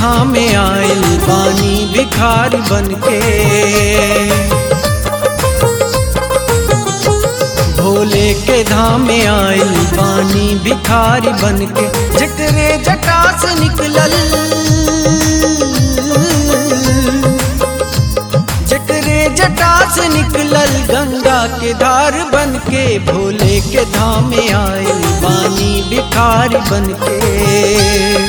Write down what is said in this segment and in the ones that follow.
धाम में आयल पानी भिखारी बन के भोले के धाम में आयल पानी भिखारी बन के जकरे जटा से निकलल जकरे जटा से निकलल गंगा के धार बन के भोले के धाम में आयल पानी भिखारी बन के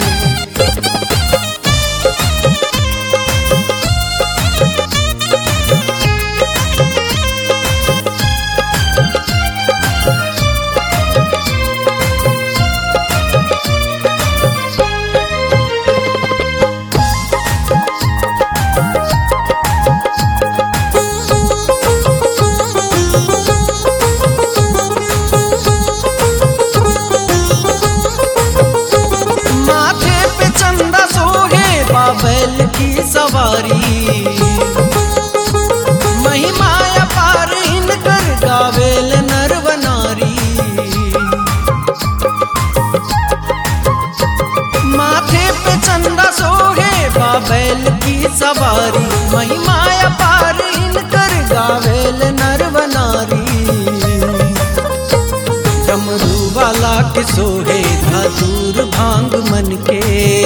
माथे पे चंदा सोहे बाबैल की सवारी महिमा अपार इनकर गावेल नरवनारी माथे पे चंदा सोहे बाबैल की सवारी महिमा अपार इनकर गावेल नरवनारी डमरू वाला के सोहे धतूर भांग मन के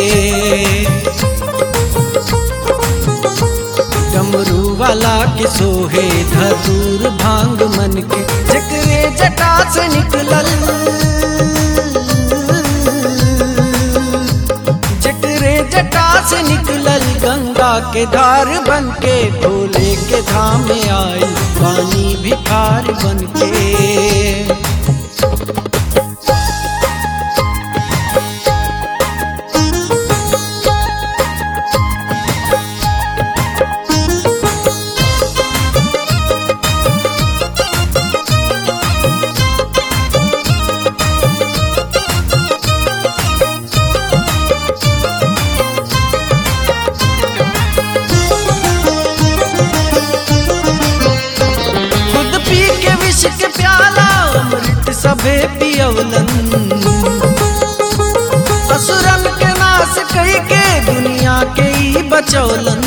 डमरू वाला के सोहे धतूर भांग मन के जकरे जटा से निकलल जकरे जटा से निकलल गंगा के धार बन के भोले के धाम में आई पानी भिखार बन के खुद पी के विष के प्याला अमृत सभे पियवलन असुरन के नाश कई के दुनिया के ही बचौलन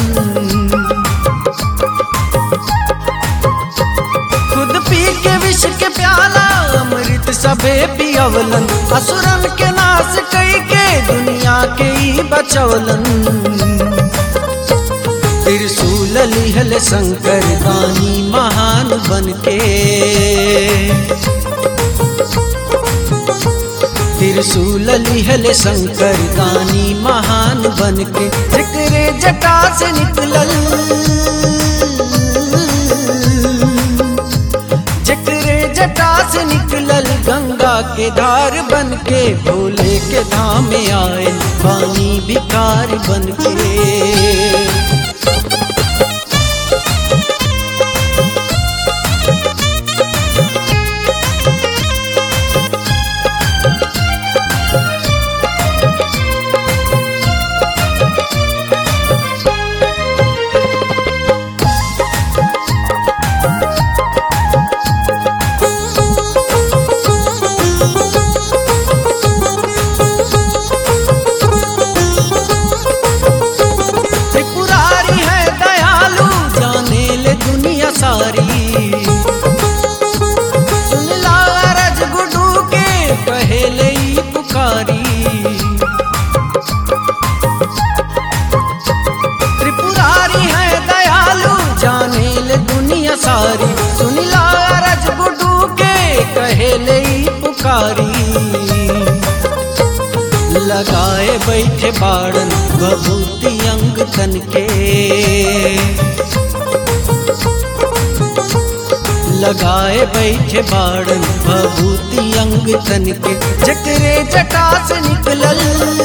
खुद पी के विष के प्याला अमृत सभे पियवलन असुरन के नाश कई के दुनिया के ही बचौलन त्रिशूल लिहल शंकर दानी महान बन के त्रिशूल लिहल शंकर दानी महान बन के जकरे जटा से निकलल जकरे जटा से निकलल गंगा के धार बन के भोले के धाम में आए पानी भिखार बन के त्रिपुरारी है दयालु जाने ले दुनिया सारी सुन ला रज गुडू के पहले ही पुकारी त्रिपुरारी है दयालु जाने ले दुनिया सारी सुन ला रज गुडू के पहले ही पुकारी लगाए बैठे बाड़न बभूति अंग तन के लगाए बैठे बाड़न बभूति अंग तन के जकरे जटा से निकलल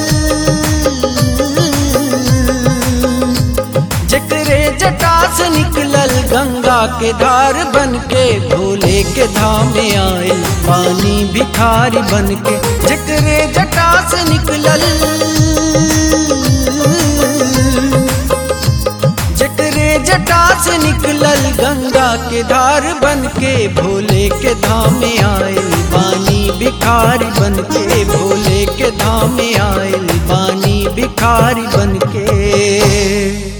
जकरे जटा से निकलल गंगा के धार बन के भोले के धाम में आए पानी भिखारी बन के जकरे जटा से निकलल जकरे जटा से निकलल गंगा के धार बन के भोले के धाम में आयल पानी भिखारी बन के भोले के धाम में आयल पानी भिखारी बनके